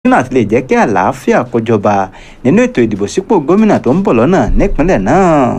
lójúnà àti lè jẹ́ kí àlàáfíà kó jọba nínú ètò ìdìbò sípò gómìnà tó ń bọ̀ lọ́nà nípínlẹ̀ náà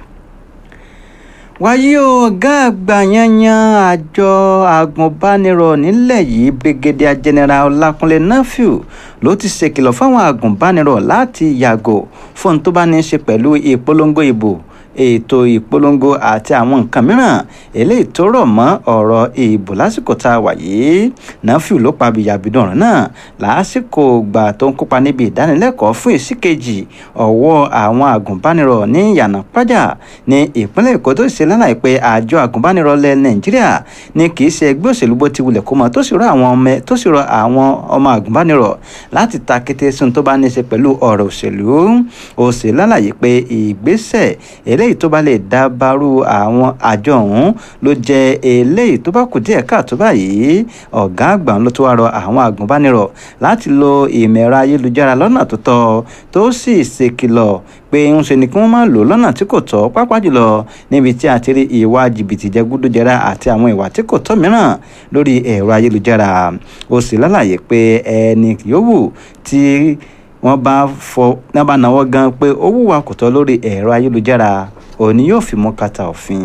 wáyé ọ̀gá àgbà yanyan àjọ agùnbánirọ̀ nílẹ̀ yìí brigadier general ọlákúnlé nafiu ló ti ṣèkìlọ̀ fáwọn agùnbánirọ̀ láti yàgò fún tó bá ní í ṣe pẹ̀lú ìpolongo ìbò ètò ìpolongo àti àwọn nǹkan mìíràn eléyìí tó rọ̀ mọ́ ọ̀rọ̀ ìbò lásìkò tá a wà yìí nafiu ló pa bìyàbìdàn ọ̀rọ̀ náà lásìkò ìgbà tó ń kópa níbi ìdánilẹ́kọ̀ọ́ fún ìsíkejì ọ̀wọ́ àwọn agùnbánirọ̀ ní yànnàpájà ní ìpínlẹ̀ èkó tó ṣe lálàyé pé àjọ agùnbánirọ̀ lẹ nàìjíríà ní kì í ṣe ẹgbẹ́ òṣèlú bó ti wulẹ̀ kó mọ tó sì rọ àwọn ọmọ tó sì rọ àwọn ọmọ agùnbánirọ̀ láti ta kété sun tó bá ní í ṣe pẹ̀lú ọ̀rọ̀ òṣèlú ó ṣe lálàyé pé ìgbésẹ̀ eléyìí tó bá lè dábàrú àwọn àjọ ọ̀hún ló jẹ́ eléyìí tó bá kù díẹ̀ káàtó báyìí ọ̀gá àgbà ló tó wá rọ àwọn agùnbánirọ̀ láti lo ìmọ̀ ẹ̀rọ ayélujára lọ́nà tó tọ́ tó sì ṣèkìlọ̀ pé ń ṣe ni kí wọ́n máa lò lọ́nà tí kò tọ́ pápá jùlọ níbi tí a ti rí ìwà jìbìtì jẹgúdújẹrá àti àwọn ìwà tí kò tọ́ mìíràn lórí ẹ̀rọ ayélujára ó sì lálàyé pé ẹni yòówù tí wọ́n bá fọ náà bá náwó gan pé ó wùwà kò tọ́ lórí ẹ̀rọ ayélujára òní yóò fi mú kàtà òfin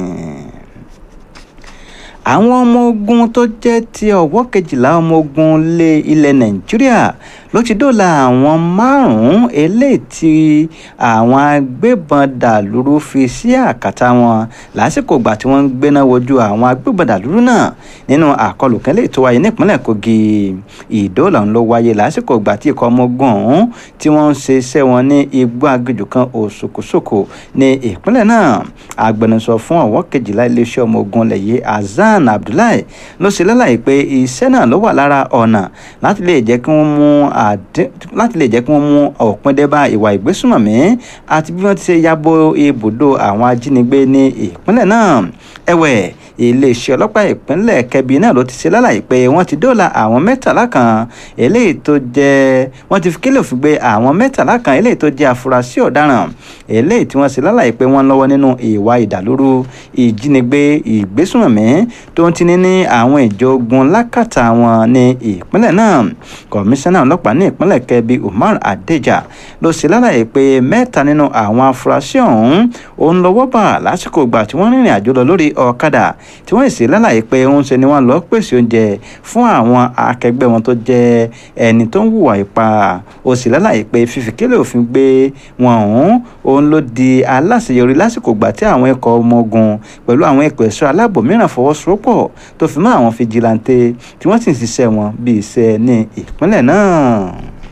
àwọn ọmọ ogun tó jẹ́ ti ọ̀wọ́ kejìlá ọmọ ogun lé ilẹ̀ nàìjíríà ló ti dóòlà àwọn márùn-ún eléyìí tí àwọn agbébọn dàlúrú fi sí àkàtà wọn lásìkò ìgbà tí wọ́n ń gbéná wojú àwọn agbébọn dàlúrú náà nínú àkọlù kan léyìí tó wáyé nípínlẹ̀ kogi ìdóòlà ń lọ wáyé lásìkò ìgbà tí ikọ̀ ọmọ ogun ọ̀hún tí wọ́n ń ṣe iṣẹ́ wọn ní igbó aginjù kan òṣòkòṣòkò ní ìpínlẹ̀ náà agbẹnusọ fún ọ̀wọ́ kejìlá iléeṣẹ́ ọmọ ogun lẹ̀yẹ azan hasan abdullahi ló ṣe lálàyé pé iṣẹ́ náà ló wà lára ọ̀nà láti lè jẹ́ kí wọ́n mú láti lè jẹ́ kí wọ́n mú òpin dé bá ìwà ìgbésùnmọ̀mí àti bí wọ́n ti ṣe yabo ibùdó àwọn ajínigbé ní ìpínlẹ̀ náà ẹ̀wẹ̀ iléeṣẹ́ ọlọ́pàá ìpínlẹ̀ kẹbi náà ló ti ṣe lálàyé pé wọ́n ti dóòlà àwọn mẹ́tàlá kan eléyìí tó jẹ́ wọ́n ti fi kílò fi gbé àwọn mẹ́tàlá kan eléyìí tó jẹ́ afurasí ọ̀daràn eléyìí tí wọ́n ṣe lálàyé pé wọ́n lọ́wọ́ nínú ìwà ìdàlúrú ìjínigbé ìgbésùnmọ̀mí tó ń tini ní àwọn ìjọ ogun lákàtà wọn ní ìpínlẹ̀ náà kọmíṣánná ọlọ́pàá ní ìpínlẹ̀ kẹbi umar adeja ló ṣe lálàyé pé mẹ́ta nínú àwọn afurasí ọ̀hún òun lọ́wọ́ bà lásìkò ìgbà tí wọ́n rìnrìn àjò lọ lórí ọ̀kadà tí wọ́n sì lálàyé pé ń ṣe ni wọ́n lọ pèsè oúnjẹ fún àwọn akẹgbẹ́ wọn tó jẹ́ ẹni tó ń hùwà ipá ó sì lálàyé pé fífi kílẹ̀ òfin gbé wọn ọ̀hún òun ló di aláṣeyọrí lásìkò ìgbà tí àwọn ikọ̀ ọmọ ogun pẹ̀lú àwọn ikọ̀ ẹ̀ṣọ́ aláàbò mìíràn fọwọ́sowọ́pọ̀ tó fi mọ́ àwọn fìjìláńtẹ́ tí wọ́n sì ń ṣiṣẹ́ wọn bí iṣẹ́ ní ìpínlẹ̀ náà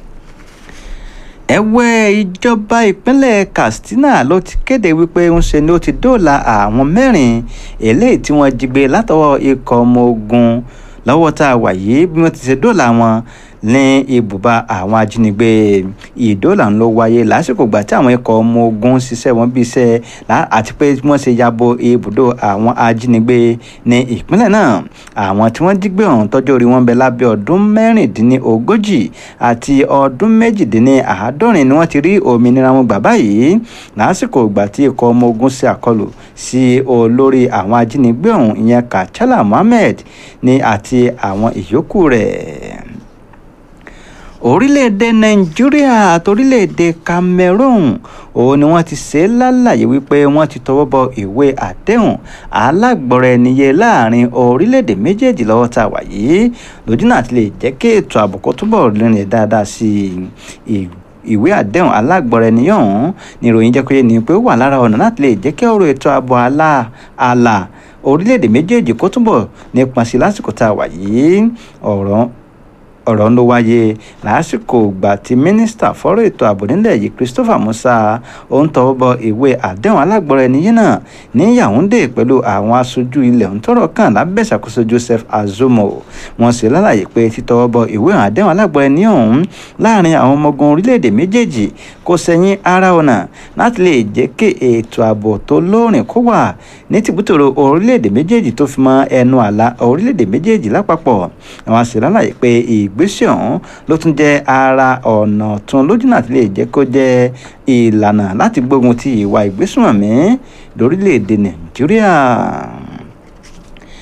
ẹ̀wẹ̀ ìjọba ìpínlẹ̀ katsina ló ti kéde wípé ń ṣe ni ó ti dóòlà àwọn mẹ́rin eléyìí tí wọ́n jí gbé látọwọ́ ikọ̀ ọmọ ogun lọ́wọ́ tá a wà yìí bí wọ́n ti ṣe dóòlà wọn ní ibùba àwọn ajínigbé ìdóòlà ń lọ wáyé lásìkò gbà tí àwọn ikọ̀ ọmọ ogun ṣiṣẹ́ wọn bí iṣẹ́ àti pé wọ́n ṣe yabo ibùdó àwọn ajínigbé ní ìpínlẹ̀ náà àwọn tí wọ́n jí gbé ọ̀hún tọ́jú orí wọn bẹ lábẹ́ ọdún mẹ́rìndínlógójì àti ọdún méjìdínláàádọ́rin ni wọ́n ti rí òmìnira wọn gbà báyìí lásìkò ìgbà tí ikọ̀ ọmọ ogun ṣe àkọlù sí olórí àwọn ajínigbé ọ̀hún ìyẹn kachala mohammed ní àti àwọn ìyókù rẹ̀ orílẹ̀-èdè nàìjíríà àti orílẹ̀-èdè cameroon òun ni wọ́n ti ṣe é lálàyé wípé wọ́n ti tọwọ́ bọ ìwé àdéhùn alágbọ̀rọ̀ ẹniyẹ láàrin orílẹ̀-èdè méjèèjì lọ́wọ́ tá a wà yìí lójú náà ti lè jẹ́ kí ètò ààbò kó túbọ̀ rìnrìn dáadáa sí i ìwé àdéhùn alágbọ̀rọ̀ ẹniyẹ ọ̀hún ni ìròyìn jẹ́ pé ní pé ó wà lára ọ̀nà láti lè jẹ́ kí ọ̀rọ̀ ètò ààbò ààlà orílẹ̀-èdè méjèèjì kó túbọ̀ nípa sí lásìkò tá a wà yìí ọ̀rọ̀ ọ̀rọ̀ ló wáyé lásìkò ìgbà tí mínísítà fọ́rọ̀ ètò ààbò nílẹ̀ yìí christopher musa ó ń tọwọ́ bọ ìwé àdéhùn alágbọ̀rọ̀ ẹni yìí náà ní yaounde pẹ̀lú àwọn aṣojú ilẹ̀ ń tọrọ kàn lábẹ́ ìṣàkóso joseph azomo wọ́n sì lálàyé pé títọwọ́ bọ ìwé àdéhùn alágbọ̀rọ̀ ẹni ọ̀hún láàrin àwọn ọmọ ogun orílẹ̀-èdè méjèèjì kò sẹ́yìn ara ọ̀nà láti lè jẹ́ kí ètò ààbò tó lóòrìn kó wà ní tìbútòrò orílẹ̀-èdè méjèèjì tó fi mọ́ ẹnu àlà orílẹ̀-èdè méjèèjì lápapọ̀ àwọn sì lálàyé pé ìgbésẹ̀ ọ̀hún ló tún jẹ́ ara ọ̀nà tún lójúnà tí lè jẹ́ kó jẹ́ ìlànà láti gbógun ti ìwà ìgbésùnmọ̀mí lórílẹ̀‐èdè nàìjíríà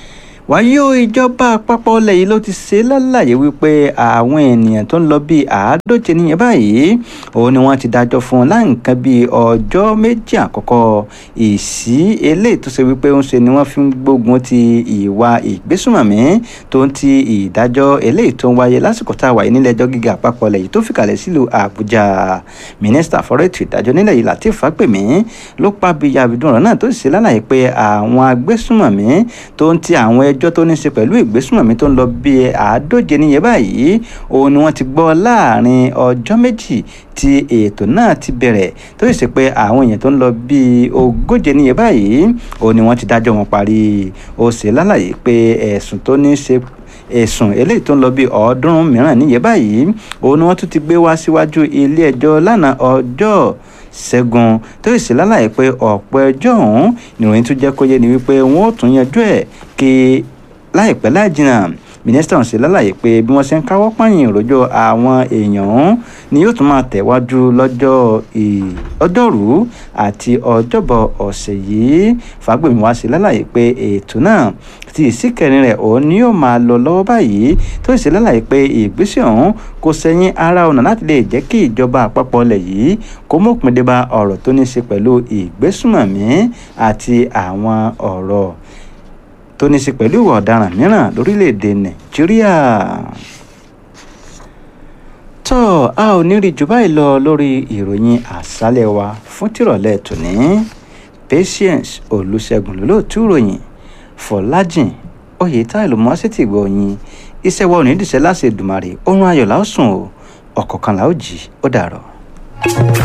wáyé o ìjọba àpapọ̀ ilẹ̀ yìí ló ti ṣe lálàyé wípé àwọn ènìyàn tó ń lọ bíi àádóje níyẹn báyìí òun ni wọ́n ti dájọ́ fún láì nǹkan bíi ọjọ́ méjì àkọ́kọ́ ìsí eléyìí tó ṣe wípé ń ṣe ni wọ́n fi ń gbógun ti ìwà ìgbésùnmọ̀mí tó ń ti ìdájọ́ eléyìí tó ń wáyé lásìkò tá a wà yìí nílẹ̀ ẹjọ́ gíga àpapọ̀ ilẹ̀ yìí tó fìkàlẹ̀ sílùú àbújá mínísítà fọ́rọ̀ ètò ìdájọ́ nílẹ̀ yìí latif fagbemi ló pa bíi àbídùn ọ̀rọ̀ náà tó sì ṣe lálàyé pé àwọn agbésùnmọ̀mí tó ń ti àwọn ẹjọ́ tó ní í ṣe pẹ̀lú ìgbésùnmọ̀mí tó ń lọ bíi àádóje níye báyìí òun ni wọ́n ti gbọ́ láàrin ọjọ́ méjì tí ètò náà ti bẹ̀rẹ̀ tó sì ṣe pé àwọn èèyàn tó ń lọ bíi ogóje níye báyìí òun ni wọ́n ti dájọ́ wọn parí ó ṣe lálàyé pé ẹ̀sùn tó ní í ṣe ẹ̀sùn eléyìí tó ń lọ bíi ọ̀ọ́dúnrún mìíràn níye báyìí òun ni wọ́n tún ti gbé wá síwájú ilé ẹjọ́ lánàá ọjọ́ ṣẹ́gun tó sì ṣe lálàyé pé ọ̀pọ̀ ẹjọ́ ọ̀hún nìròyìn tún jẹ́ kó yé ni wípé wọ́n ó tún yanjú ẹ̀ kí láìpẹ́ láì jìnnà mínísítà ọ̀hún ṣe lálàyé pé bí wọ́n ṣe ń káwọ́ pààyàn ìròjọ́ àwọn èèyàn ọ̀hún ni yóò tún máa tẹ̀wájú lọ́jọ́ ọjọ́rú àti ọjọ́bọ̀ ọ̀sẹ̀ yìí fàgbèmí wá ṣe lálàyé pé ètò náà ti ìsíkẹrin rẹ̀ òun ni yóò máa lọ lọ́wọ́ báyìí tó ṣe lálàyé pé ìgbésẹ̀ ọ̀hún kò sẹ́yìn ara ọ̀nà láti lè jẹ́ kí ìjọba àpapọ̀ ilẹ̀ yìí kó mọ̀pin dé bá ọ̀rọ̀ tó ní í ṣe pẹ̀lú ìgbésùmọ̀mí àti àwọn ọ̀rọ̀ tó ní í ṣe pẹ̀lú ìwà ọ̀daràn mìíràn lórílẹ̀‐èdè nàìjíríà tó a ò ní rí jù báyìí lọ lórí ìròyìn àṣálẹ̀ wa fún tìrọ̀lẹ́ tòní patience olùṣègùn lólóòtú ìròyìn fọlájìn oyètáìlú mọ́sítì gbọ̀nyìn iṣẹ́ wa ò ní dìṣẹ́ láṣẹ Èdùmàrè oorun ayọ̀ la ó sùn o ọ̀kọ̀ọ̀kan la ó jí ó dàrọ̀.